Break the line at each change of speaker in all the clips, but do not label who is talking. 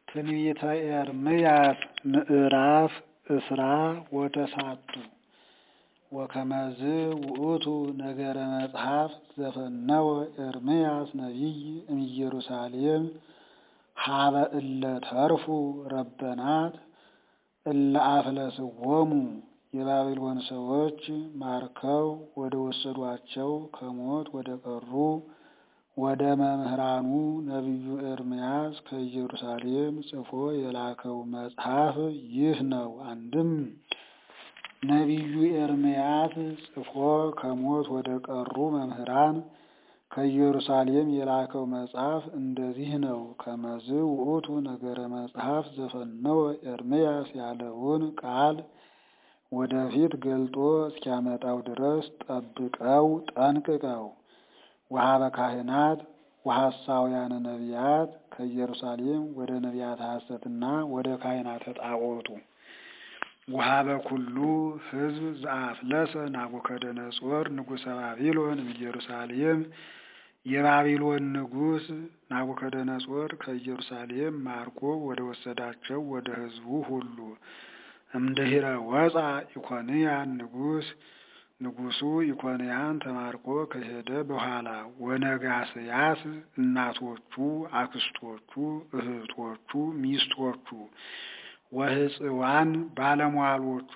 ትንቢተ ኤርምያስ ምዕራፍ እስራ ወተሳቱ ወከመዝ ውእቱ ነገረ መጽሐፍ ዘፈነወ ኤርምያስ ነቢይ እምኢየሩሳሌም ሀበ እለ ተርፉ ረበናት እለ አፍለስዎሙ የባቢሎን ሰዎች ማርከው ወደ ወሰዷቸው ከሞት ወደ ቀሩ ወደ መምህራኑ ነቢዩ ኤርምያስ ከኢየሩሳሌም ጽፎ የላከው መጽሐፍ ይህ ነው። አንድም ነቢዩ ኤርምያስ ጽፎ ከሞት ወደ ቀሩ መምህራን ከኢየሩሳሌም የላከው መጽሐፍ እንደዚህ ነው። ከመዝ ውእቱ ነገረ መጽሐፍ ዘፈነወ ኤርምያስ ያለውን ቃል ወደፊት ገልጦ እስኪያመጣው ድረስ ጠብቀው ጠንቅቀው። ወሀበ ካህናት ወሐሳውያነ ነቢያት ከኢየሩሳሌም ወደ ነቢያተ ሐሰትና ወደ ካህናተ ጣዖቱ ወሀበ ኩሉ ሕዝብ ዘአፍለሰ ናቡከደነጾር ንጉሠ ባቢሎን እምኢየሩሳሌም የባቢሎን ንጉሥ ናቡከደነጾር ከኢየሩሳሌም ማርኮ ወደ ወሰዳቸው ወደ ሕዝቡ ሁሉ እምድኅረ ወፃ ኢኮንያን ንጉሥ ንጉሡ ኢኮንያን ተማርኮ ከሄደ በኋላ ወነጋስያስ እናቶቹ፣ አክስቶቹ፣ እህቶቹ፣ ሚስቶቹ ወሕፅዋን ባለሟሎቹ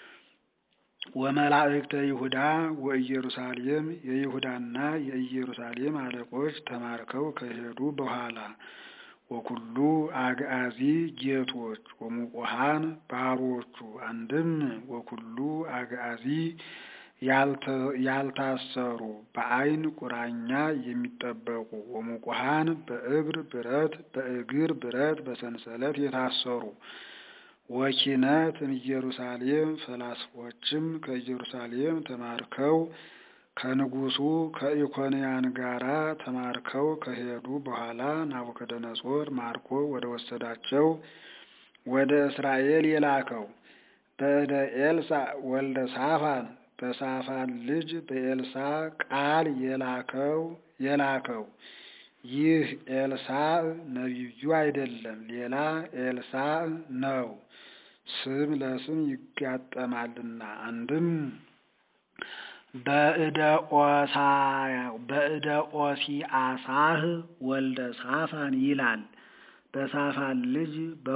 ወመላእክተ ይሁዳ ወኢየሩሳሌም የይሁዳና የኢየሩሳሌም አለቆች ተማርከው ከሄዱ በኋላ ወኩሉ አግአዚ ጌቶች ወሙቆሃን ባሮቹ አንድም ወኩሉ አግአዚ ያልታሰሩ በዓይን ቁራኛ የሚጠበቁ ወሙቆሃን በእግር ብረት በእግር ብረት በሰንሰለት የታሰሩ ወኪነት እምኢየሩሳሌም ፈላስፎችም ከኢየሩሳሌም ተማርከው ከንጉሡ ከኢኮንያን ጋራ ተማርከው ከሄዱ በኋላ ናቡከደነጾር ማርኮ ወደ ወሰዳቸው ወደ እስራኤል የላከው በእደ ኤልሳዕ ወልደ ሳፋን በሳፋን ልጅ በኤልሳ ቃል የላከው የላከው ይህ ኤልሳዕ ነቢዩ አይደለም፣ ሌላ ኤልሳዕ ነው። ስም ለስም ይጋጠማልና አንድም በእደ ኦሲአሳህ ወልደ ሳፋን ይላል። በሳፋን ልጅ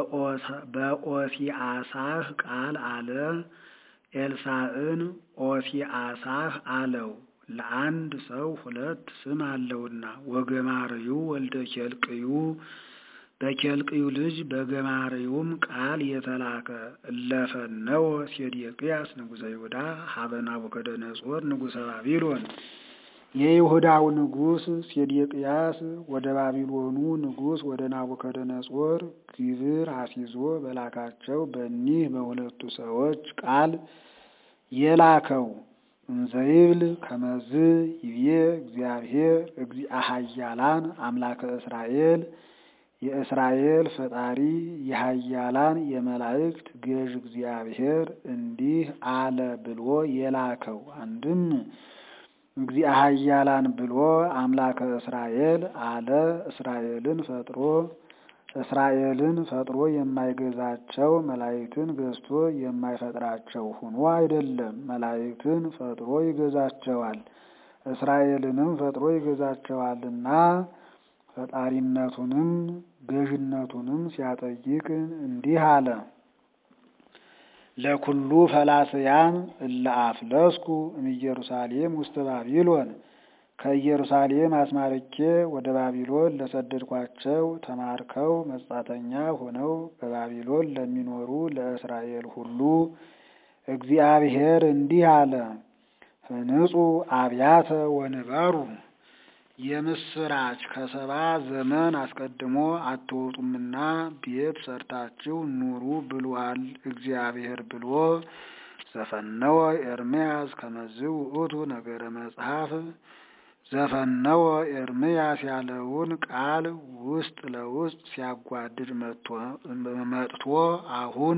በኦሲአሳህ ቃል አለ። ኤልሳዕን ኦሲአሳህ አለው። ለአንድ ሰው ሁለት ስም አለውና ወገማርዩ ወልደ ኬልቅዩ በኬልቅዩ ልጅ በገማርዩም ቃል የተላከ እለፈነወ ሴዴቅያስ ንጉሠ ይሁዳ ሀበ ናቡከደነጾር ንጉሠ ባቢሎን የይሁዳው ንጉሥ ሴዴቅያስ ወደ ባቢሎኑ ንጉሥ ወደ ናቡከደነጾር ግብር አስይዞ በላካቸው በኒህ በሁለቱ ሰዎች ቃል የላከው እንዘይብል ከመዝ ይቤ እግዚአብሔር እግዚአ ኃያላን አምላከ እስራኤል የእስራኤል ፈጣሪ የኃያላን የመላእክት ገዥ እግዚአብሔር እንዲህ አለ ብሎ የላከው አንድም እግዚአ ኃያላን ብሎ አምላከ እስራኤል አለ። እስራኤልን ፈጥሮ እስራኤልን ፈጥሮ የማይገዛቸው መላእክትን ገዝቶ የማይፈጥራቸው ሆኖ አይደለም። መላእክትን ፈጥሮ ይገዛቸዋል፣ እስራኤልንም ፈጥሮ ይገዛቸዋልና ፈጣሪነቱንም ገዥነቱንም ሲያጠይቅ እንዲህ አለ። ለኩሉ ፈላስያን እለ አፍለስኩ እምኢየሩሳሌም ውስተ ባቢሎን ከኢየሩሳሌም አስማርኬ ወደ ባቢሎን ለሰደድኳቸው ተማርከው መጻተኛ ሆነው በባቢሎን ለሚኖሩ ለእስራኤል ሁሉ እግዚአብሔር እንዲህ አለ። ህንጹ አብያተ ወንበሩ የምስራች ከሰባ ዘመን አስቀድሞ አትወጡምና ቤት ሰርታችሁ ኑሩ ብሏል እግዚአብሔር ብሎ ዘፈነወ ኤርምያስ ከመዝ ውእቱ ነገረ መጽሐፍ ዘፈነወ ኤርምያስ ያለውን ቃል ውስጥ ለውስጥ ሲያጓድድ መጥቶ አሁን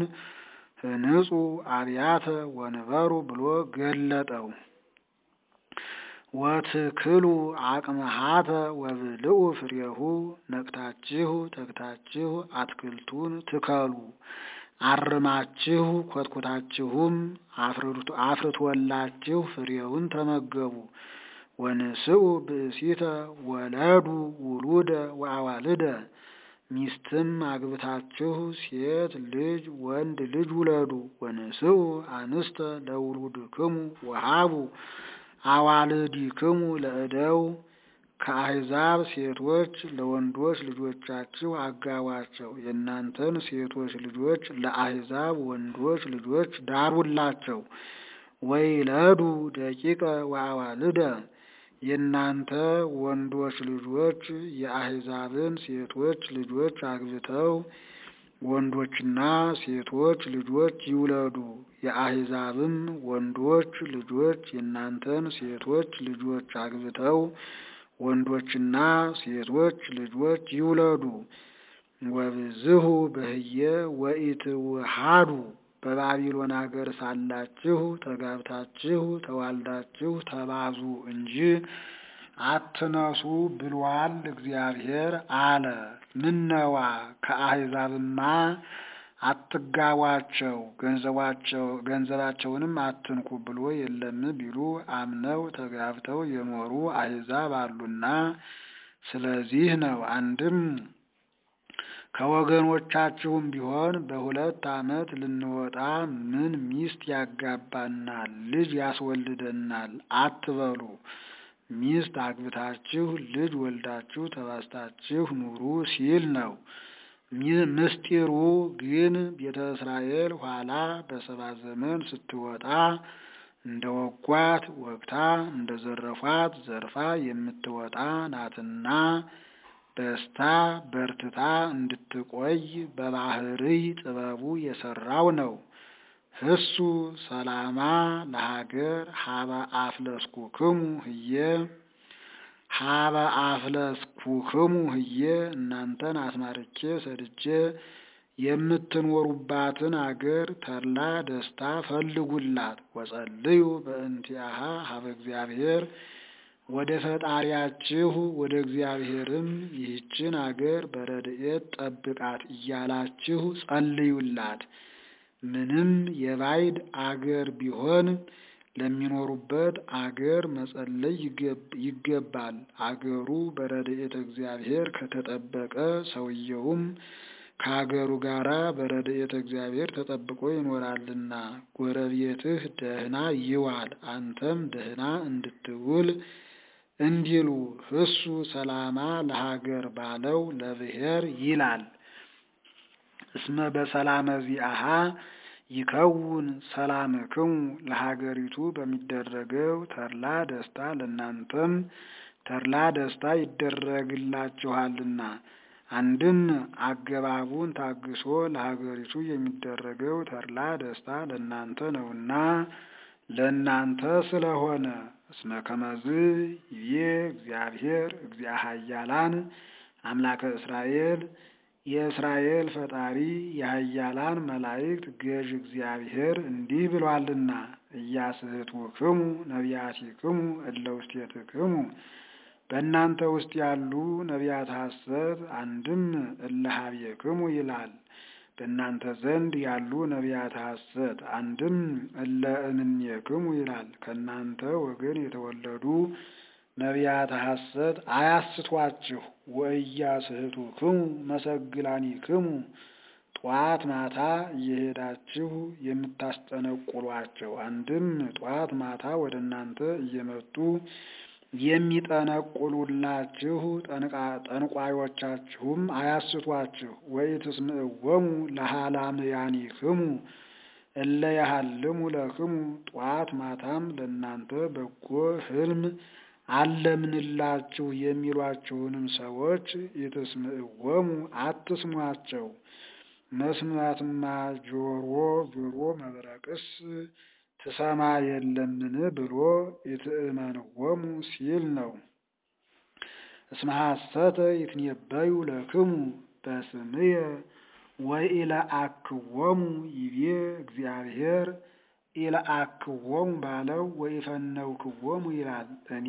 ህንጹ አብያተ ወንበሩ ብሎ ገለጠው። ወትክሉ አቅመሃተ ወብልዑ ፍሬሁ ነቅታችሁ ተግታችሁ አትክልቱን ትከሉ አርማችሁ ኮትኩታችሁም አፍርቶላችሁ ፍሬውን ተመገቡ። ወንስኡ ብእሲተ ወለዱ ውሉደ ወአዋልደ ሚስትም አግብታችሁ ሴት ልጅ ወንድ ልጅ ውለዱ። ወንስኡ አንስተ ለውሉድክሙ ወሃቡ አዋልዲክሙ ለእደው ከአሕዛብ ሴቶች ለወንዶች ልጆቻችሁ አጋቧቸው። የእናንተን ሴቶች ልጆች ለአሕዛብ ወንዶች ልጆች ዳሩላቸው። ወይለዱ ደቂቀ ወአዋልደ የእናንተ ወንዶች ልጆች የአሕዛብን ሴቶች ልጆች አግብተው ወንዶችና ሴቶች ልጆች ይውለዱ። የአሕዛብም ወንዶች ልጆች የእናንተን ሴቶች ልጆች አግብተው ወንዶችና ሴቶች ልጆች ይውለዱ። ወብዝሁ በህየ ወኢትውሃዱ በባቢሎን አገር ሳላችሁ ተጋብታችሁ ተዋልዳችሁ ተባዙ እንጂ አትነሱ ብሏል እግዚአብሔር አለ። ምነዋ ከአሕዛብማ አትጋቧቸው ገንዘባቸው ገንዘባቸውንም አትንኩ ብሎ የለም ቢሉ አምነው ተጋብተው የኖሩ አሕዛብ አሉና ስለዚህ ነው። አንድም ከወገኖቻችሁም ቢሆን በሁለት ዓመት ልንወጣ ምን ሚስት ያጋባናል? ልጅ ያስወልደናል አትበሉ። ሚስት አግብታችሁ ልጅ ወልዳችሁ ተባስታችሁ ኑሩ ሲል ነው። ምስጢሩ ግን ቤተ እስራኤል ኋላ በሰባ ዘመን ስትወጣ እንደ ወጓት ወግታ እንደ ዘረፏት ዘርፋ የምትወጣ ናትና በስታ በርትታ እንድትቆይ በባህርይ ጥበቡ የሰራው ነው። ህሱ ሰላማ ለሀገር ሀበ አፍለስኩክሙ ህየ ሀበ አፍለስኩክሙ ህየ እናንተን አስማርቼ ሰድጄ የምትኖሩባትን አገር ተድላ ደስታ ፈልጉላት። ወጸልዩ በእንቲአሃ ሀበ እግዚአብሔር ወደ ፈጣሪያችሁ ወደ እግዚአብሔርም ይህችን አገር በረድኤት ጠብቃት እያላችሁ ጸልዩላት። ምንም የባዕድ አገር ቢሆን ለሚኖሩበት አገር መጸለይ ይገባል። አገሩ በረድኤተ እግዚአብሔር ከተጠበቀ ሰውየውም ከአገሩ ጋራ በረድኤተ እግዚአብሔር ተጠብቆ ይኖራልና ጎረቤትህ ደህና ይዋል አንተም ደህና እንድትውል እንዲሉ ህሱ ሰላማ ለሀገር ባለው ለብሔር ይላል። እስመ በሰላመ ዚአሃ ይከውን ሰላምክሙ ለሀገሪቱ በሚደረገው ተድላ ደስታ ለእናንተም ተድላ ደስታ ይደረግላችኋልና። አንድም አገባቡን ታግሶ ለሀገሪቱ የሚደረገው ተድላ ደስታ ለእናንተ ነውና ለእናንተ ስለሆነ እስመ ከመዝ ይቤ እግዚአብሔር እግዚአ ኃያላን አምላከ እስራኤል የእስራኤል ፈጣሪ የኃያላን መላእክት ገዥ እግዚአብሔር እንዲህ ብሏልና እያስሕቱክሙ ነቢያቲክሙ እለ ውስቴትክሙ በእናንተ ውስጥ ያሉ ነቢያት ሐሰት አንድም እለ ኀቤክሙ ይላል። በእናንተ ዘንድ ያሉ ነቢያት ሐሰት አንድም እለ እምኔክሙ ይላል። ከእናንተ ወገን የተወለዱ ነቢያት ሐሰት አያስቷችሁ። ወኢያስሕቱክሙ መሰግላኒክሙ ጧት ማታ እየሄዳችሁ የምታስጠነቁሏቸው አንድም ጧት ማታ ወደ እናንተ እየመጡ የሚጠነቁሉላችሁ ጠንቋዮቻችሁም አያስቷችሁ። ወኢትስምዕዎሙ ለሃላምያኒክሙ እለ ያሃልሙ ለክሙ ጧት ማታም ለእናንተ በጎ ሕልም አለምንላችሁ የሚሏችሁንም ሰዎች ኢትስምዕዎሙ አትስሟቸው። መስማትማ ጆሮ ጆሮ መብረቅስ ትሰማ የለምን ብሎ ኢትእመንዎሙ ሲል ነው። እስመ ሐሰተ ይትነበዩ ለክሙ በስምየ ወኢለአክዎሙ ይቤ እግዚአብሔር ኢለአክዎሙ ባለው ወኢፈነውክዎሙ ይላል። እኔ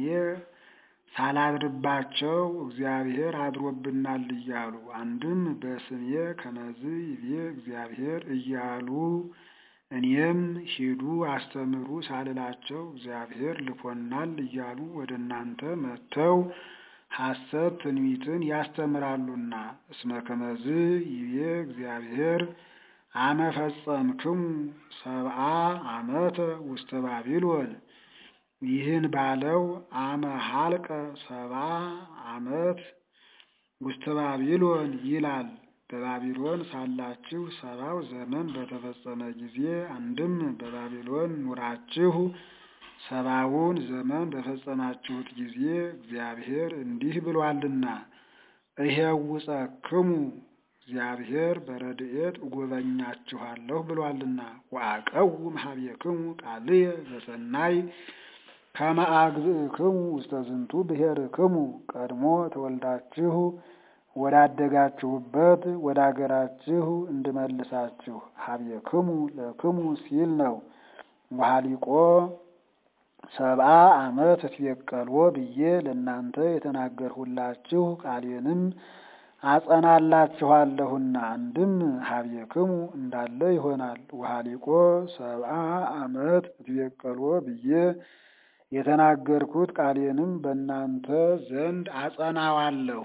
ሳላድርባቸው እግዚአብሔር አድሮብናል እያሉ አንድም በስሜ ከመዝ ይቤ እግዚአብሔር እያሉ እኔም ሂዱ አስተምሩ ሳልላቸው እግዚአብሔር ልኮናል እያሉ ወደ እናንተ መጥተው ሐሰት ትንቢትን ያስተምራሉና እስመ ከመዝ ይቤ እግዚአብሔር አመ ፈጸምክሙ ሰብአ ዓመተ ውስተ ባቢሎን ይህን ባለው አመ ሀልቀ ሰብአ ዓመት ውስተ ባቢሎን ይላል። በባቢሎን ሳላችሁ ሰባው ዘመን በተፈጸመ ጊዜ አንድም በባቢሎን ኑራችሁ ሰባውን ዘመን በፈጸማችሁት ጊዜ እግዚአብሔር እንዲህ ብሏልና እሄውፀክሙ እግዚአብሔር በረድኤት እጎበኛችኋለሁ ብሏልና ወአቀውም ኀቤክሙ ቃልየ ዘሰናይ ከመ አግብእክሙ ውስተ ዝንቱ ብሔርክሙ ቀድሞ ተወልዳችሁ ወዳደጋችሁበት ወደ አገራችሁ እንድመልሳችሁ ኀቤክሙ ለክሙ ሲል ነው። ወኀሊቆ ሰብአ ዓመት እትቤቀልዎ ብዬ ለእናንተ የተናገርሁላችሁ ቃሌንም አጸናላችኋለሁና አንድም ኀቤክሙ እንዳለ ይሆናል። ወኀሊቆ ሰብአ ዓመት እትቤቀልዎ ብዬ የተናገርኩት ቃሌንም በእናንተ ዘንድ አጸናዋለሁ።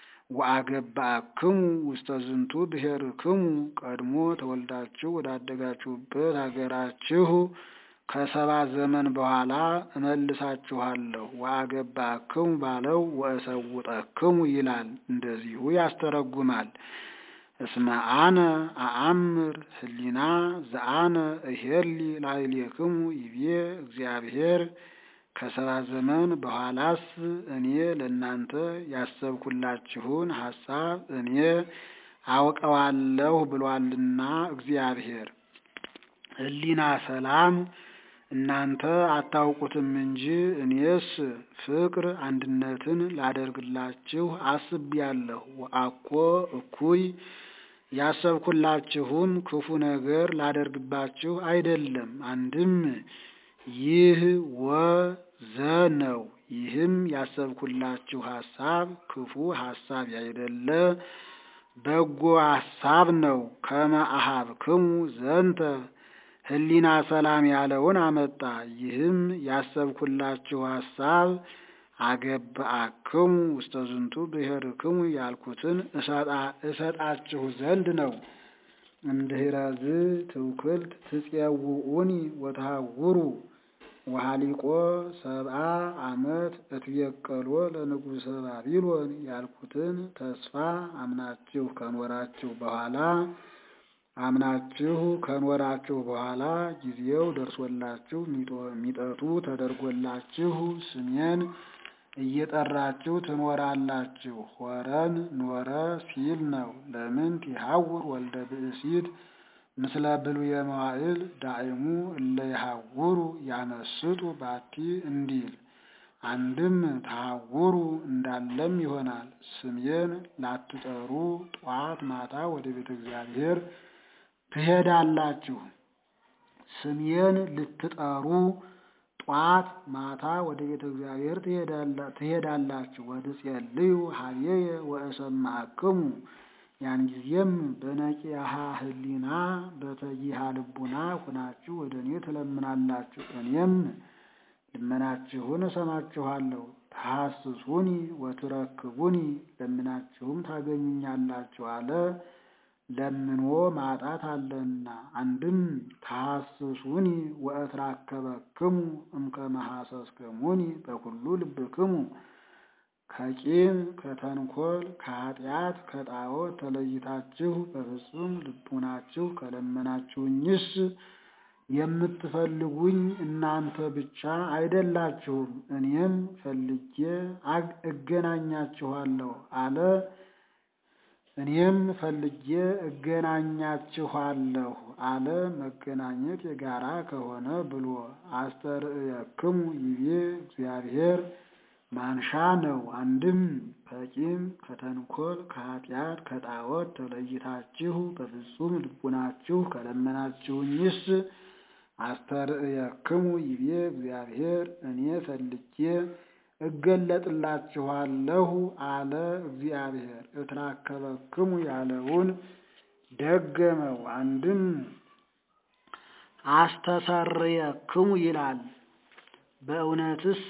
ወአገባክሙ ውስተ ዝንቱ ብሔርክሙ ቀድሞ ተወልዳችሁ ወዳደጋችሁበት አገራችሁ ከሰባ ዘመን በኋላ እመልሳችኋለሁ። ወአገባክሙ ባለው ወእሰውጠክሙ ይላል። እንደዚሁ ያስተረጉማል። እስመ አነ አአምር ህሊና ዘአነ እሄሊ ላዕሌክሙ ይቤ እግዚአብሔር ከሰባ ዘመን በኋላስ እኔ ለእናንተ ያሰብኩላችሁን ሐሳብ እኔ አውቀዋለሁ ብሏልና እግዚአብሔር። ህሊና ሰላም እናንተ አታውቁትም እንጂ እኔስ ፍቅር አንድነትን ላደርግላችሁ አስቤያለሁ። ወአኮ እኩይ ያሰብኩላችሁም ክፉ ነገር ላደርግባችሁ አይደለም። አንድም ይህ ወዘ ነው። ይህም ያሰብኩላችሁ ሐሳብ ክፉ ሐሳብ ያይደለ በጎ ሐሳብ ነው። ከመ አኀብክሙ ዘንተ ህሊና ሰላም ያለውን አመጣ። ይህም ያሰብኩላችሁ ሐሳብ አገብአክሙ ውስተ ዝንቱ ብሔርክሙ ያልኩትን እሰጣችሁ ዘንድ ነው። እምድኅረዝ ትውክልት ትፄውዑኒ ወተሃውሩ ወኀሊቆ ሰብአ ዓመት እትቤቀልዎ ለንጉሠ ባቢሎን ያልኩትን ተስፋ አምናችሁ ከኖራችሁ በኋላ አምናችሁ ከኖራችሁ በኋላ ጊዜው ደርሶላችሁ ሚጠቱ ተደርጎላችሁ ስሜን እየጠራችሁ ትኖራላችሁ። ሆረን ኖረ ሲል ነው። ለምን ይሐውር ወልደ ብእሲት ምስለ ብሉየ መዋዕል ዳዕሙ እለ ይሐውሩ ያመስጡ ባቲ እንዲል አንድም ተሐውሩ እንዳለም ይሆናል። ስሜን ላትጠሩ ጧት ማታ ወደ ቤተ እግዚአብሔር ትሄዳላችሁ። ስሜን ልትጠሩ ጧት ማታ ወደ ቤተ እግዚአብሔር ትሄዳላችሁ። ወትጼልዩ ኀቤየ ወእሰማዕክሙ ያን ጊዜም በነቂሃ ህሊና በተጊሃ ልቡና ሁናችሁ ወደ እኔ ትለምናላችሁ፣ እኔም ልመናችሁን እሰማችኋለሁ። ተሐስሱኒ ወትረክቡኒ ለምናችሁም ታገኙኛላችሁ አለ። ለምኖ ማጣት አለና። አንድም ተሐስሱኒ ወእትራከበክሙ እምከመ ሐሰስክሙኒ በኩሉ ልብክሙ ከቂም ከተንኮል ከኃጢአት ከጣዖት ተለይታችሁ በፍጹም ልቡናችሁ ከለመናችሁኝስ የምትፈልጉኝ እናንተ ብቻ አይደላችሁም፣ እኔም ፈልጌ እገናኛችኋለሁ አለ። እኔም ፈልጌ እገናኛችኋለሁ አለ። መገናኘት የጋራ ከሆነ ብሎ አስተርእየክሙ ይቤ እግዚአብሔር ማንሻ ነው። አንድም ከቂም ከተንኮል ከኃጢአት ከጣዖት ተለይታችሁ በፍጹም ልቡናችሁ ከለመናችሁኝስ አስተርእየክሙ ይቤ እግዚአብሔር እኔ ፈልጌ እገለጥላችኋለሁ አለ እግዚአብሔር። እትራከበክሙ ያለውን ደገመው። አንድም አስተሰርየክሙ ይላል። በእውነትስ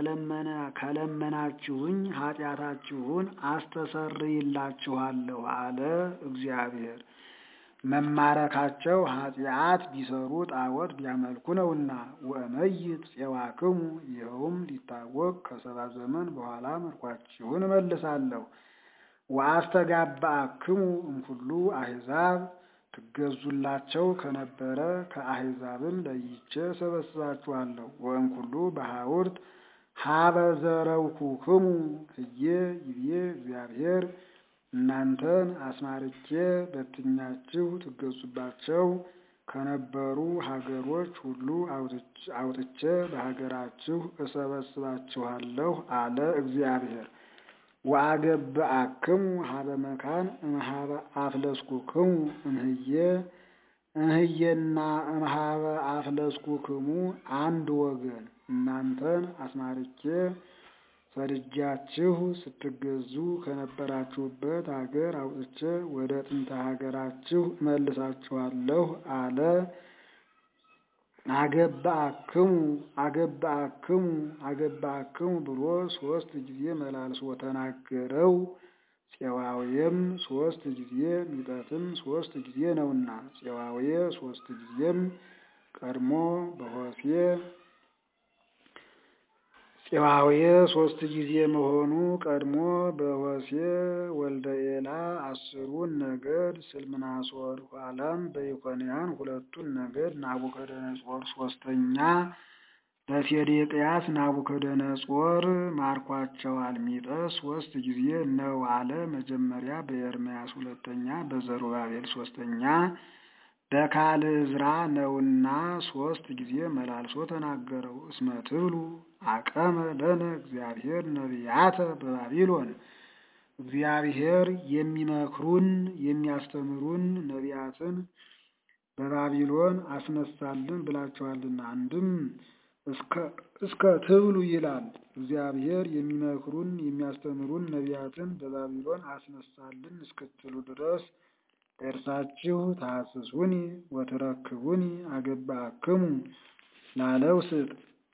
ከለመናችሁኝ ኃጢአታችሁን አስተሰርይላችኋለሁ አለ እግዚአብሔር። መማረካቸው ኃጢአት ቢሰሩ ጣዖት ቢያመልኩ ነውና። ወእመይት ፄዋክሙ ይኸውም ሊታወቅ ከሰባ ዘመን በኋላ ምርኳችሁን እመልሳለሁ። ወአስተጋባእክሙ እምኩሉ አሕዛብ ትገዙላቸው ከነበረ ከአሕዛብም ለይቼ ሰበስባችኋለሁ። ወእምኩሉ በሐውርት ሀበ ዘረውኩክሙ ህዬ ይቤ እግዚአብሔር እናንተን አስማርቼ በትኛችሁ ትገዙባቸው ከነበሩ ሀገሮች ሁሉ አውጥቼ በሀገራችሁ እሰበስባችኋለሁ አለ እግዚአብሔር። ወአገብአክሙ ሀበ መካን እምኀበ አፍለስኩክሙ እምህዬ እምህዬና እምኀበ አፍለስኩክሙ አንድ ወገን እናንተን አስማርቼ ሰድጃችሁ ስትገዙ ከነበራችሁበት ሀገር አውጥቼ ወደ ጥንተ ሀገራችሁ እመልሳችኋለሁ አለ። አገብአክሙ አገብአክሙ አገብአክሙ ብሎ ሶስት ጊዜ መላልሶ ተናገረው። ፄዋውየም ሶስት ጊዜ ሚጠትም ሶስት ጊዜ ነውና ፄዋውየ ሶስት ጊዜም ቀድሞ በሆሴ ፄዋውየ ሶስት ጊዜ መሆኑ ቀድሞ በሆሴ ወልደ ኤላ አስሩን ነገድ ስልምናሶር ኋላም በኢኮንያን ሁለቱን ነገድ ናቡከደነጾር ሶስተኛ በሴዴቅያስ ናቡከደነጾር ማርኳቸዋል። ሚጠት ሶስት ጊዜ ነው አለ። መጀመሪያ በኤርምያስ ሁለተኛ በዘሩባቤል ሶስተኛ በካልዕዝራ ነውና ሶስት ጊዜ መላልሶ ተናገረው። እስመ ትብሉ አቀመ ለነ እግዚአብሔር ነቢያተ በባቢሎን እግዚአብሔር የሚመክሩን የሚያስተምሩን ነቢያትን በባቢሎን አስነሳልን ብላችኋልና። አንድም እስከ ትብሉ ይላል። እግዚአብሔር የሚመክሩን የሚያስተምሩን ነቢያትን በባቢሎን አስነሳልን እስክትሉ ድረስ እርሳችሁ ታስሱኒ ወትረክቡኒ አገብአክሙ ላለው ስጥ።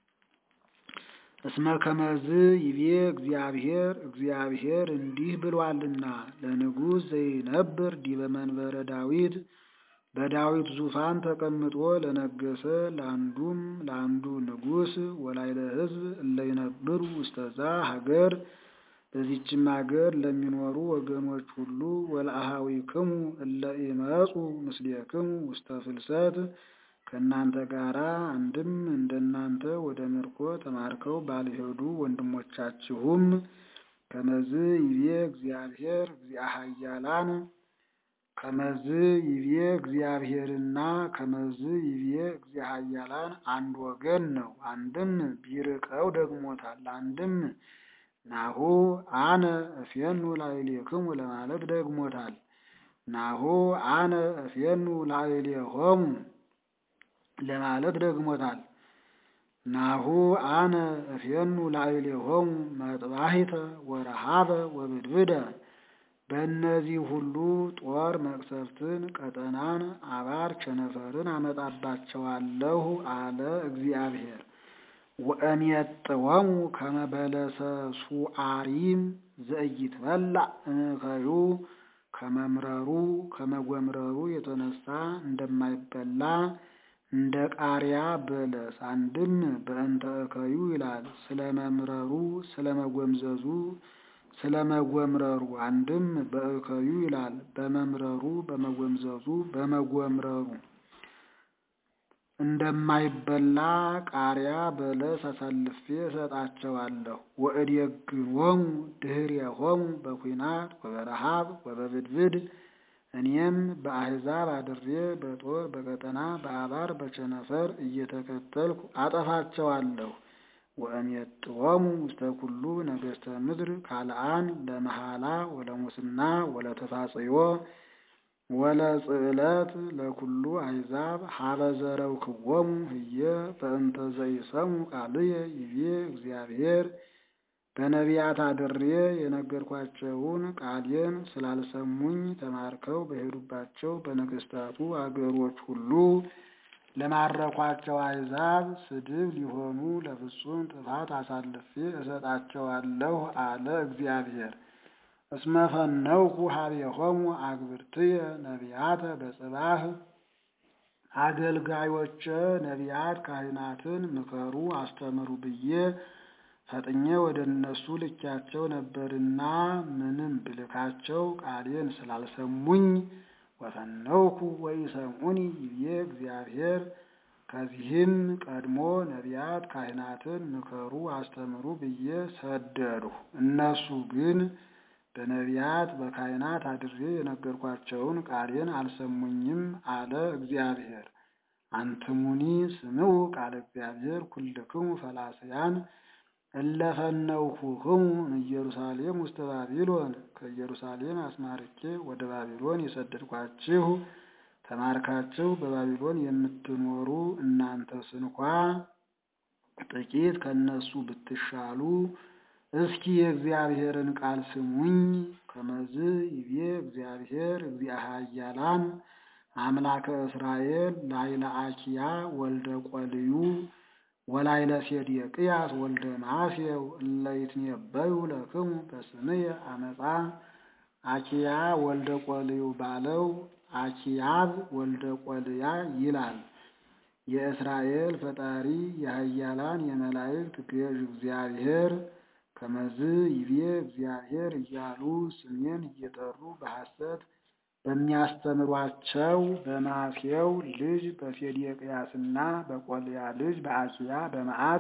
እስመ ከመዝ ይቤ እግዚአብሔር እግዚአብሔር እንዲህ ብሏልና ለንጉሥ ዘይነብር ዲበ መንበረ ዳዊት በዳዊት ዙፋን ተቀምጦ ለነገሰ ለአንዱም ለአንዱ ንጉሥ ወላይለ ሕዝብ እለይነብሩ ውስተዛ ሀገር በዚችም ሀገር ለሚኖሩ ወገኖች ሁሉ ወለአሃዊክሙ እለ ኢመጹ ምስሌክሙ ውስተ ፍልሰት ከእናንተ ጋር አንድም እንደናንተ ወደ ምርኮ ተማርከው ባልሄዱ ወንድሞቻችሁም ከመዝ ይቤ እግዚአብሔር እግዚአ ኃያላን ከመዝ ይቤ እግዚአብሔርና ከመዝ ይቤ እግዚአ ኃያላን አንድ ወገን ነው። አንድም ቢርቀው ደግሞታል። አንድም ናሁ አነ እፌኑ ላዕሌክሙ ለማለት ደግሞታል። ናሁ አነ እፌኑ ላዕሌሆሙ ለማለት ደግሞታል። ናሁ አነ እፌኑ ላዕሌሆሙ መጥባሂተ ወረሃበ ወብድብደ በእነዚህ ሁሉ ጦር መቅሰፍትን፣ ቀጠናን፣ አባር ቸነፈርን አመጣባቸዋለሁ አለ እግዚአብሔር። ወእሜጥወሙ ከመ በለሰ ሱዓሪም ዘኢይትበላዕ እምከዩ ከመምረሩ ከመጎምረሩ የተነሳ እንደማይበላ እንደ ቃሪያ በለስ። አንድም በእንተ እከዩ ይላል ስለ መምረሩ ስለ መጎምዘዙ ስለ መጎምረሩ። አንድም በእከዩ ይላል በመምረሩ በመጎምዘዙ በመጎምረሩ እንደማይበላ ቃሪያ በለስ አሳልፌ እሰጣቸዋለሁ። ወእዴግሞሙ ድኅሬሆሙ በኩናት ወበረሃብ ወበብድብድ እኔም በአሕዛብ አድሬ በጦር በቀጠና በአባር በቸነፈር እየተከተልኩ አጠፋቸዋለሁ። ወእሜጥዎሙ ውስተ ኩሉ ነገሥተ ምድር ካልአን ለመሐላ ወለሙስና ወለተፋጽዮ ወለጽዕለት ለኩሉ አሕዛብ ሀበ ዘረውክዎሙ ህየ በእንተ ዘይሰሙ ቃልየ ይቤ እግዚአብሔር በነቢያት አድሬ የነገርኳቸውን ቃሌን ስላልሰሙኝ ተማርከው በሄዱባቸው በነገሥታቱ አገሮች ሁሉ ለማረኳቸው አሕዛብ ስድብ ሊሆኑ ለፍጹም ጥፋት አሳልፌ እሰጣቸዋለሁ አለ እግዚአብሔር። እስመ ፈነውኩ ሀቤሆሙ አግብርትየ ነቢያተ በጽባህ አገልጋዮቼ ነቢያት ካህናትን ምከሩ አስተምሩ ብዬ ፈጥኜ ወደ እነሱ ልኪያቸው ነበርና ምንም ብልካቸው ቃሌን ስላልሰሙኝ ወፈነውኩ ወኢሰምዑኒ ይቤ እግዚአብሔር። ከዚህም ቀድሞ ነቢያት ካህናትን ምከሩ አስተምሩ ብዬ ሰደድሁ። እነሱ ግን በነቢያት በካህናት አድሬ የነገርኳቸውን ቃሌን አልሰሙኝም አለ እግዚአብሔር። አንትሙኒ ስምዑ ቃለ እግዚአብሔር ኩልክሙ ፈላስያን እለፈነውኩክሙ እምኢየሩሳሌም ውስተ ባቢሎን ከኢየሩሳሌም አስማርኬ ወደ ባቢሎን የሰደድኳችሁ ተማርካችሁ በባቢሎን የምትኖሩ እናንተ ስንኳ ጥቂት ከእነሱ ብትሻሉ እስኪ የእግዚአብሔርን ቃል ስሙኝ። ከመዝ ይቤ እግዚአብሔር እግዚአ ኃያላን አምላከ እስራኤል ላይለ አኪያ ወልደ ቆልዩ ወላይለ ሴዴቅያስ ወልደ ማሴው እለ ይትነበዩ ለክሙ በስምየ አመፃ አኪያ ወልደ ቆልዩ ባለው አኪያብ ወልደ ቆልያ ይላል። የእስራኤል ፈጣሪ የኃያላን የመላእክት ገዥ እግዚአብሔር ከመዝ ይቤ እግዚአብሔር እያሉ ስሜን እየጠሩ በሐሰት በሚያስተምሯቸው በማሴው ልጅ በሴዴቅያስና በቆልያ ልጅ በአኪያ በመዓት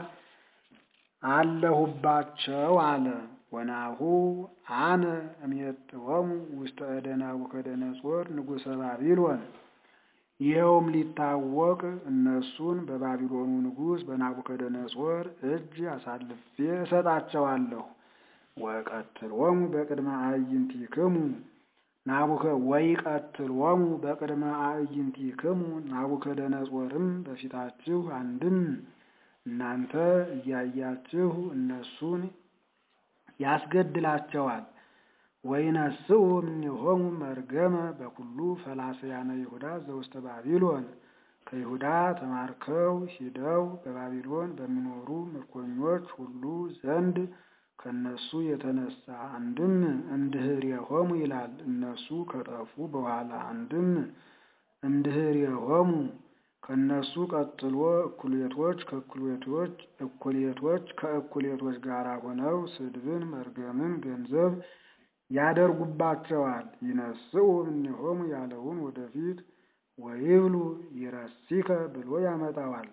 አለሁባቸው አለ። ወናሁ አነ እሜጥዎሙ ውስተ እደ ናቡከደነፆር ንጉሠ ባቢሎን። ይኸውም ሊታወቅ እነሱን በባቢሎኑ ንጉሥ በናቡከደነፆር እጅ አሳልፌ እሰጣቸዋለሁ። ወቀትሎሙ በቅድመ አዕይንቲክሙ ናቡከ ወይቀትሎሙ በቅድመ አዕይንቲክሙ ናቡከደነፆርም በፊታችሁ አንድም እናንተ እያያችሁ እነሱን ያስገድላቸዋል። ወይነስኡ እምኔሆሙ መርገመ በኩሉ ፈላስያነ ይሁዳ ዘውስተ ባቢሎን ከይሁዳ ተማርከው ሂደው በባቢሎን በሚኖሩ ምርኮኞች ሁሉ ዘንድ ከነሱ የተነሳ አንድም እምድኅሬሆሙ ይላል እነሱ ከጠፉ በኋላ አንድም እምድኅሬሆሙ ከነሱ ቀጥሎ እኩሌቶች ከእኩሌቶች እኩሌቶች ከእኩሌቶች ጋር ሆነው ስድብን መርገምን ገንዘብ ያደርጉባቸዋል። ይነስኡ እምኔሆሙ ያለውን ወደፊት ወይብሉ ይረሲከ ብሎ ያመጣዋል።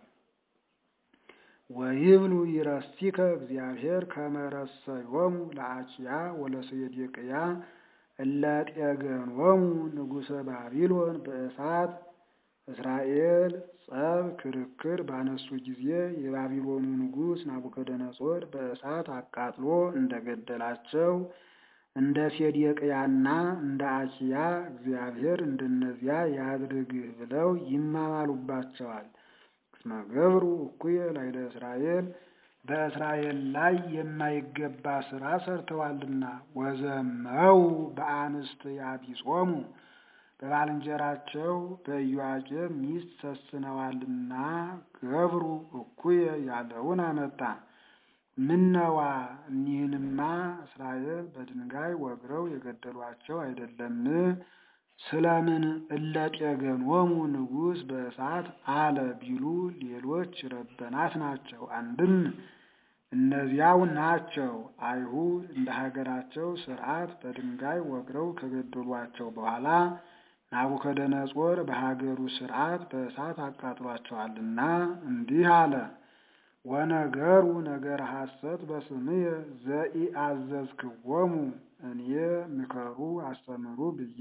ወይብሉ ይረሲከ እግዚአብሔር ከመረሰዮሙ ለአኪያ ወለሴዴቅያ እለ ጤገኖሙ ንጉሠ ባቢሎን በእሳት እስራኤል ጸብ ክርክር ባነሱ ጊዜ የባቢሎኑ ንጉሥ ናቡከደነፆር በእሳት አቃጥሎ እንደገደላቸው እንደ ሴዴቅያና እንደ አኪያ እግዚአብሔር እንደነዚያ ያድርግህ ብለው ይማማሉባቸዋል። እስመ ገብሩ እኩየ ላዕለ እስራኤል በእስራኤል ላይ የማይገባ ሥራ ሰርተዋልና ወዘመው በአንስት ያቢጾሙ በባልንጀራቸው በኢዮአቄም ሚስት ሰስነዋልና ገብሩ እኩየ ያለውን አመጣ። ምነዋ እኒህንማ እስራኤል በድንጋይ ወግረው የገደሏቸው አይደለም? ስለምን እለ ጤገኖሙ ንጉሥ በእሳት አለ ቢሉ ሌሎች ረበናት ናቸው። አንድም እነዚያው ናቸው። አይሁድ እንደ ሀገራቸው ሥርዓት በድንጋይ ወግረው ከገደሏቸው በኋላ ናቡከደነፆር በሀገሩ ሥርዓት በእሳት አቃጥሏቸዋልና እንዲህ አለ። ወነገሩ ነገር ሐሰት በስምየ ዘኢአዘዝክዎሙ እኔ ምከሩ አስተምሩ ብዬ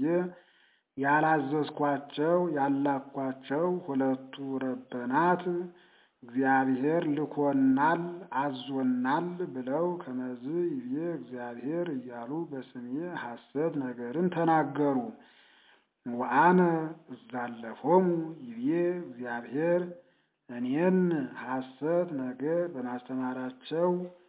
ያላዘዝኳቸው ያላኳቸው ሁለቱ ረበናት እግዚአብሔር ልኮናል አዞናል ብለው ከመዝ ይቤ እግዚአብሔር እያሉ በስሜ ሐሰት ነገርን ተናገሩ። ወአነ እዛለፎሙ ይቤ እግዚአብሔር እኔን ሐሰት ነገር በማስተማራቸው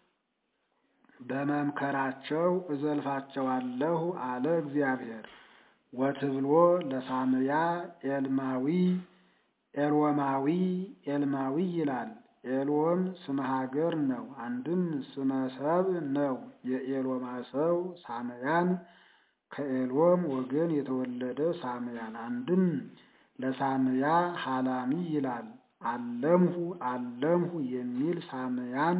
በመምከራቸው እዘልፋቸዋለሁ አለ እግዚአብሔር። ወትብሎ ለሳምያ ኤልማዊ ኤልወማዊ ኤልማዊ ይላል። ኤልወም ስመ ሀገር ነው፣ አንድም ስመ ሰብ ነው። የኤልወማ ሰው ሳምያን ከኤልወም ወገን የተወለደ ሳምያን፣ አንድም ለሳምያ ሀላሚ ይላል። አለምሁ አለምሁ የሚል ሳምያን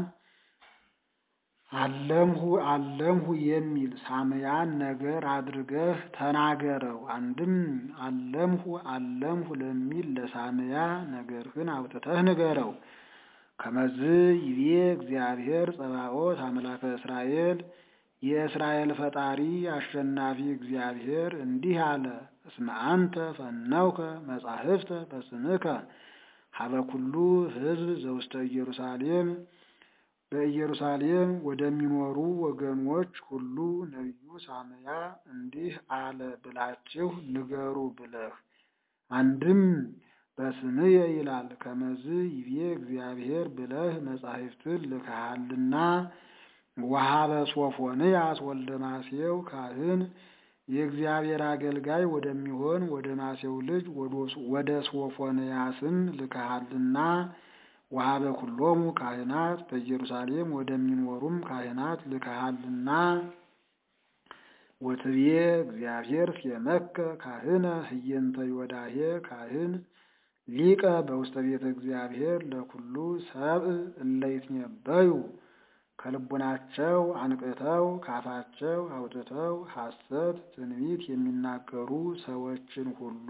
አለምሁ አለምሁ የሚል ሳምያን ነገር አድርገህ ተናገረው። አንድም አለምሁ አለምሁ ለሚል ለሳምያ ነገርህን አውጥተህ ንገረው። ከመዝ ይቤ እግዚአብሔር ጸባኦት አምላከ እስራኤል የእስራኤል ፈጣሪ አሸናፊ እግዚአብሔር እንዲህ አለ። እስመ አንተ ፈነውከ መጻሕፍተ በስምከ ሀበ ኩሉ ሕዝብ ዘውስተ ኢየሩሳሌም በኢየሩሳሌም ወደሚኖሩ ወገኖች ሁሉ ነቢዩ ሳምያ እንዲህ አለ ብላችሁ ንገሩ ብለህ አንድም በስምየ ይላል። ከመዝ ይቤ እግዚአብሔር ብለህ መጻሕፍትን ልከሃልና ወሀበ ሶፎንያስ ወልደ ማሴው ካህን የእግዚአብሔር አገልጋይ ወደሚሆን ወደ ማሴው ልጅ ወደ ሶፎንያስም ልከሃልና ወሀበ ኩሎሙ ካህናት በኢየሩሳሌም ወደሚኖሩም ካህናት ልከሃልና ወትቤ እግዚአብሔር ሴመከ ካህነ ህየንተ ዮዳሄ ካህን ሊቀ በውስተ ቤተ እግዚአብሔር ለኩሉ ሰብእ እለ ይትነበዩ ከልቡናቸው አንቅተው ካፋቸው አውጥተው ሐሰት ትንቢት የሚናገሩ ሰዎችን ሁሉ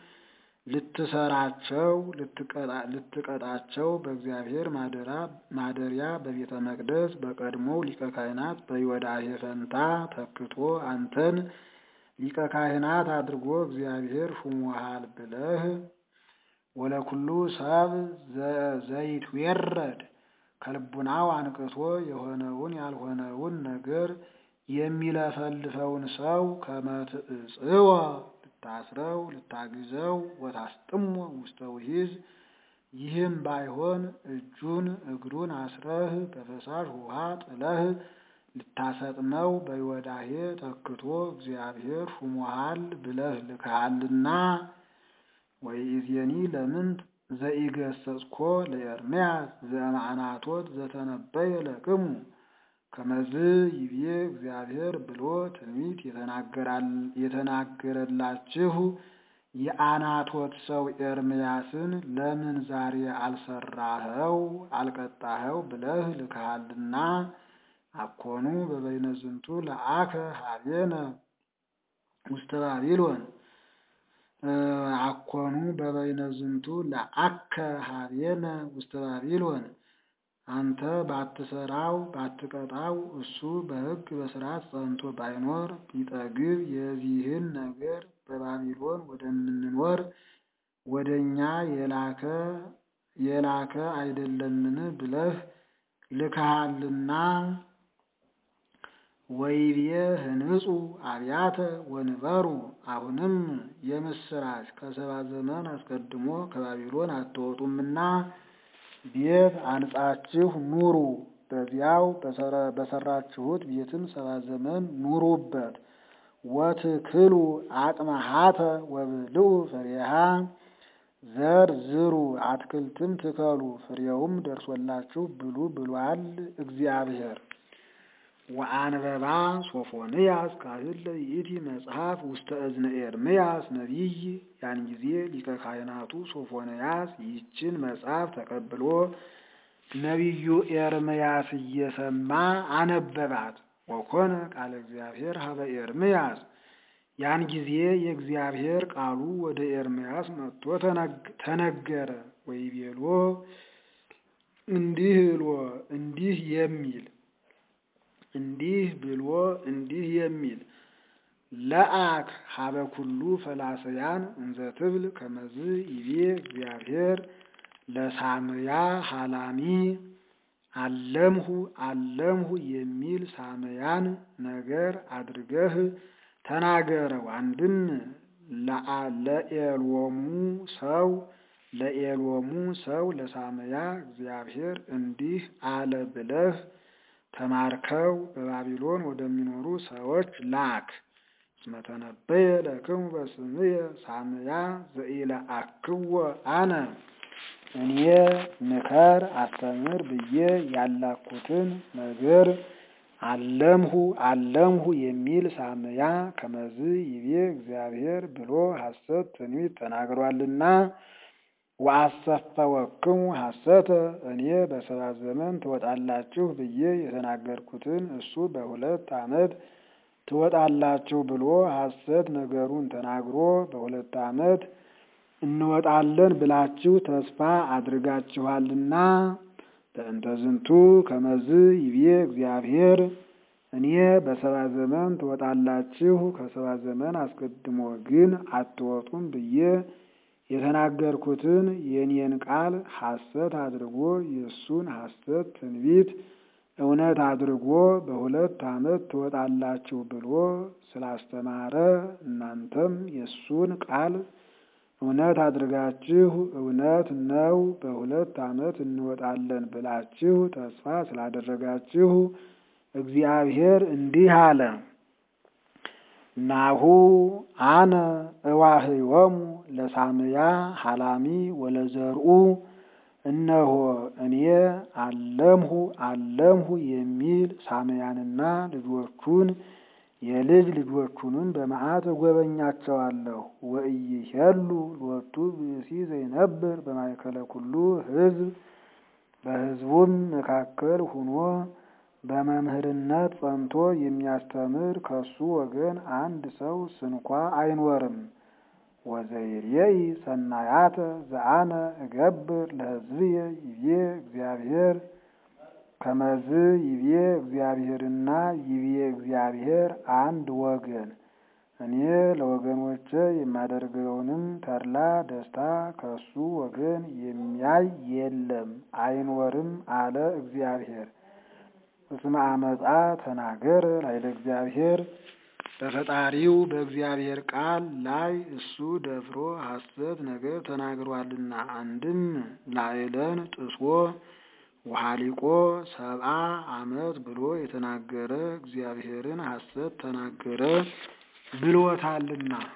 ልትሰራቸው ልትቀጣቸው በእግዚአብሔር ማደሪያ በቤተ መቅደስ በቀድሞው ሊቀ ካህናት በዮዳሄ ፈንታ ተክቶ አንተን ሊቀ ካህናት አድርጎ እግዚአብሔር ሹሞሃል ብለህ ወለኩሉ ሰብ ዘይትዌረድ ከልቡናው አንቅቶ የሆነውን ያልሆነውን ነገር የሚለፈልፈውን ሰው ከመትዕጽወ ልታስረው ልታግዘው ወታስጥሞ ውስተ ውሒዝ ይህም ባይሆን እጁን እግሩን አስረህ በፈሳሽ ውሃ ጥለህ ልታሰጥመው በዮዳሄ ተክቶ እግዚአብሔር ሹሞሃል ብለህ ልከሃልና ወይእዜኒ ለምንት ዘኢገሰጽኮ ለኤርምያስ ዘእምአናቶት ዘተነበየ ለክሙ ከመዝ ይቤ እግዚአብሔር ብሎ ትንቢት የተናገረላችሁ የአናቶት ሰው ኤርምያስን ለምን ዛሬ አልሰራኸው አልቀጣኸው ብለህ ልከሃልና አኮኑ በበይነ ዝንቱ ለአከ ሀቤነ ውስተ ባቢሎን አኮኑ በበይነ ዝንቱ ለአከ ሀቤነ ውስተ ባቢሎን አንተ ባትሰራው ባትቀጣው እሱ በሕግ በስርዓት ጸንቶ ባይኖር ቢጠግብ የዚህን ነገር በባቢሎን ወደምንኖር ወደ እኛ የላከ የላከ አይደለምን ብለህ ልከሃልና ወይቤ ህንጹ አብያተ ወንበሩ አሁንም የምስራች ከሰባ ዘመን አስቀድሞ ከባቢሎን አትወጡምና ቤት አንጻችሁ ኑሩ፣ በዚያው በሰራችሁት ቤትም ሰባ ዘመን ኑሩበት። ወትክሉ አቅመሃተ ወብልዑ ፍሬሃ ዘር ዝሩ፣ አትክልትም ትከሉ፣ ፍሬውም ደርሶላችሁ ብሉ ብሏል እግዚአብሔር። ወአንበባ ሶፎንያስ ካህን ለይእቲ መጽሐፍ ውስተ እዝነ ኤርምያስ ነቢይ። ያን ጊዜ ሊቀ ካህናቱ ሶፎንያስ ይህችን መጽሐፍ ተቀብሎ ነቢዩ ኤርምያስ እየሰማ አነበባት። ወኮነ ቃለ እግዚአብሔር ሀበ ኤርምያስ። ያን ጊዜ የእግዚአብሔር ቃሉ ወደ ኤርምያስ መጥቶ ተነገረ። ወይቤሎ እንዲህ ብሎ እንዲህ የሚል እንዲህ ብሎ እንዲህ የሚል ለአክ ሀበ ኩሉ ፈላሰያን እንዘ ትብል ከመዝ ይቤ እግዚአብሔር ለሳምያ ሀላሚ አለምሁ አለምሁ የሚል ሳምያን ነገር አድርገህ ተናገረው። አንድም ለኤሎሙ ሰው ለኤሎሙ ሰው ለሳምያ እግዚአብሔር እንዲህ አለ ብለህ ተማርከው በባቢሎን ወደሚኖሩ ሰዎች ላክ። እስመ ተነበየ ለክሙ በስምየ ሳምያ ዘኢለአክዎ አነ እኔ ምከር አስተምር ብዬ ያላኩትን ነገር አለምሁ አለምሁ የሚል ሳምያ ከመዝ ይቤ እግዚአብሔር ብሎ ሐሰት ትንቢት ተናግሯልና ወአሰፈወክሙ ሐሰተ እኔ በሰባት ዘመን ትወጣላችሁ ብዬ የተናገርኩትን እሱ በሁለት ዓመት ትወጣላችሁ ብሎ ሐሰት ነገሩን ተናግሮ በሁለት ዓመት እንወጣለን ብላችሁ ተስፋ አድርጋችኋልና በእንተ ዝንቱ ከመዝ ይቤ እግዚአብሔር እኔ በሰባት ዘመን ትወጣላችሁ ከሰባት ዘመን አስቀድሞ ግን አትወጡም ብዬ የተናገርኩትን የኔን ቃል ሐሰት አድርጎ የእሱን ሐሰት ትንቢት እውነት አድርጎ በሁለት ዓመት ትወጣላችሁ ብሎ ስላስተማረ እናንተም የእሱን ቃል እውነት አድርጋችሁ እውነት ነው በሁለት ዓመት እንወጣለን ብላችሁ ተስፋ ስላደረጋችሁ እግዚአብሔር እንዲህ አለ። ናሁ አነ እዋህዮሙ ለሳምያ ሀላሚ ወለዘርኡ እነሆ እኔ አለምሁ አለምሁ የሚል ሳምያንና ልጆቹን የልጅ ልጆቹንም በመዓት እጎበኛቸዋለሁ። ወኢይሄሉ ሎቱ ብእሲ ዘይነብር በማእከለ ኩሉ ሕዝብ በሕዝቡም መካከል ሁኖ በመምህርነት ጸንቶ የሚያስተምር ከሱ ወገን አንድ ሰው ስንኳ አይኖርም። ወዘይሬኢ ሰናያተ ዘአነ እገብር ለሕዝብየ ይቤ እግዚአብሔር ከመዝ ይቤ እግዚአብሔርና ይቤ እግዚአብሔር አንድ ወገን እኔ ለወገኖቼ የማደርገውንም ተድላ ደስታ ከሱ ወገን የሚያይ የለም አይኖርም አለ እግዚአብሔር። እስመ አመፃ ተናገረ ላዕለ እግዚአብሔር በፈጣሪው በእግዚአብሔር ቃል ላይ እሱ ደፍሮ ሐሰት ነገር ተናግሯልና። አንድም ላዕለን ጥሶ ውሃሊቆ ሰብአ ዓመት ብሎ የተናገረ እግዚአብሔርን ሐሰት ተናገረ ብሎታልና